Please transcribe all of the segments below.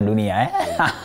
dunia eh?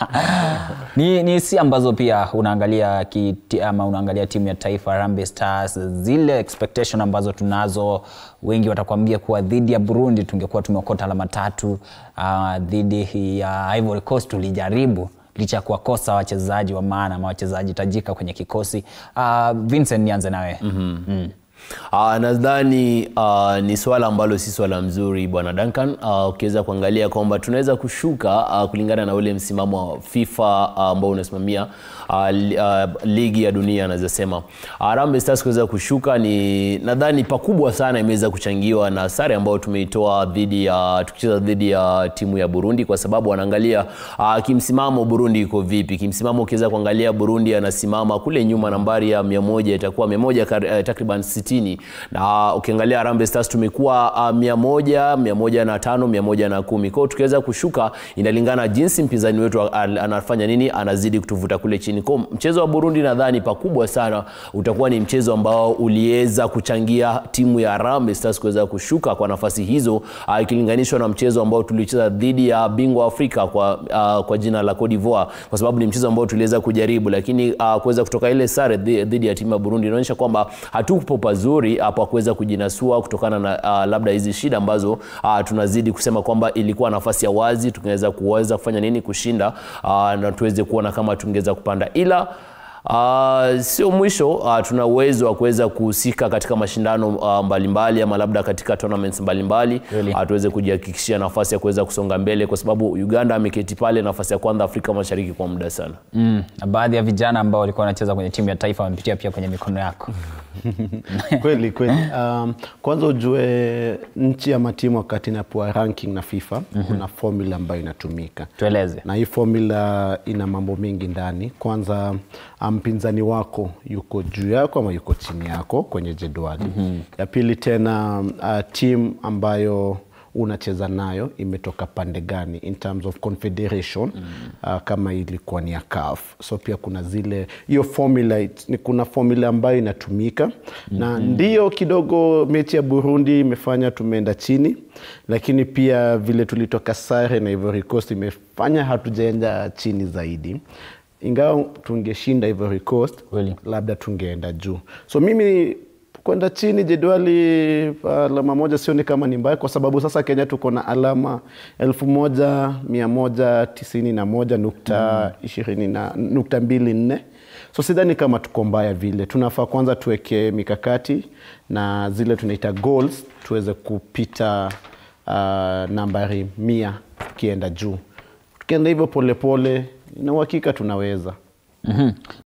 ni, ni si ambazo pia unaangalia kiti, ama unaangalia timu ya taifa Harambee Stars, zile expectation ambazo tunazo, wengi watakwambia kuwa dhidi ya Burundi tungekuwa tumeokota alama tatu. Uh, dhidi ya Ivory Coast tulijaribu licha ya kuwakosa wachezaji wa maana ama wachezaji tajika kwenye kikosi. Uh, Vincent, nianze nawe mm-hmm. mm. Uh, nadhani uh, ni swala ambalo si swala mzuri bwana Duncan. Uh, ukiweza kuangalia kwamba tunaweza kushuka uh, kulingana na ule msimamo wa FIFA uh, ambao unasimamia uh, li- uh, ligi ya dunia anaweza sema. Uh, Harambee Stars kuweza kushuka ni nadhani pakubwa sana imeweza kuchangiwa na sare ambayo tumeitoa dhidi ya tukicheza dhidi ya timu ya Burundi kwa sababu wanaangalia uh, kimsimamo Burundi iko vipi. Kimsimamo ukiweza kuangalia Burundi anasimama kule nyuma nambari ya 100 itakuwa 100 kar- eh, takriban 60 na ukiangalia Harambee Stars tumekuwa uh, 100, 105, 110. Kwa hiyo tukiweza kushuka inalingana jinsi mpinzani wetu al- anafanya nini, anazidi kutuvuta kule chini. Kwa hiyo mchezo wa Burundi nadhani pakubwa sana utakuwa ni mchezo ambao uliweza kuchangia timu ya Harambee Stars kuweza kushuka kwa nafasi hizo uh, ikilinganishwa na mchezo ambao tulicheza dhidi ya bingwa Afrika kwa, uh, kwa jina la Cote d'Ivoire, kwa sababu ni mchezo ambao tuliweza kujaribu, lakini uh, kuweza kutoka ile sare dhi- dhidi ya timu ya Burundi inaonyesha kwamba hatupo pazuri hapo kuweza kujinasua kutokana na uh, labda hizi shida ambazo uh, tunazidi kusema kwamba ilikuwa nafasi ya wazi tungeweza kuweza kufanya nini kushinda uh, na tuweze kuona kama tungeweza kupanda ila Uh, sio mwisho uh, tuna uwezo wa kuweza kuhusika katika mashindano uh, mbalimbali ama labda katika tournaments mbalimbali Kweli. uh, tuweze kujihakikishia nafasi ya kuweza kusonga mbele kwa sababu Uganda ameketi pale nafasi ya kwanza Afrika Mashariki kwa muda sana. Mm, na baadhi ya vijana ambao walikuwa wanacheza kwenye timu ya taifa wamepitia pia kwenye mikono yako. kweli kweli. Um, kwanza ujue nchi ama timu wakati inapewa ranking na FIFA kuna formula ambayo inatumika Tueleze. na hii formula ina mambo mengi ndani. Kwanza mpinzani wako yuko juu yako ama yuko chini yako kwenye jedwali. Ya pili tena uh, timu ambayo unacheza nayo imetoka pande gani in terms of confederation uh, kama ilikuwa ni ya CAF. So pia kuna zile hiyo formula it- ni kuna formula ambayo inatumika na ndio kidogo mechi ya Burundi imefanya tumeenda chini, lakini pia vile tulitoka sare na Ivory Coast imefanya hatujaenda chini zaidi ingawa tungeshinda Ivory Coast Kweli. labda tungeenda juu. So mimi kwenda chini jedwali alama moja sioni kama ni mbaya, kwa sababu sasa Kenya tuko na alama elfu moja mia moja tisini na moja nukta ishirini na nukta mbili nne so sidhani kama tuko mbaya vile. Tunafaa kwanza tuweke mikakati na zile tunaita goals tuweze kupita uh, nambari mia tukienda juu. Tukienda hivyo polepole, na uhakika tunaweza. Mhm.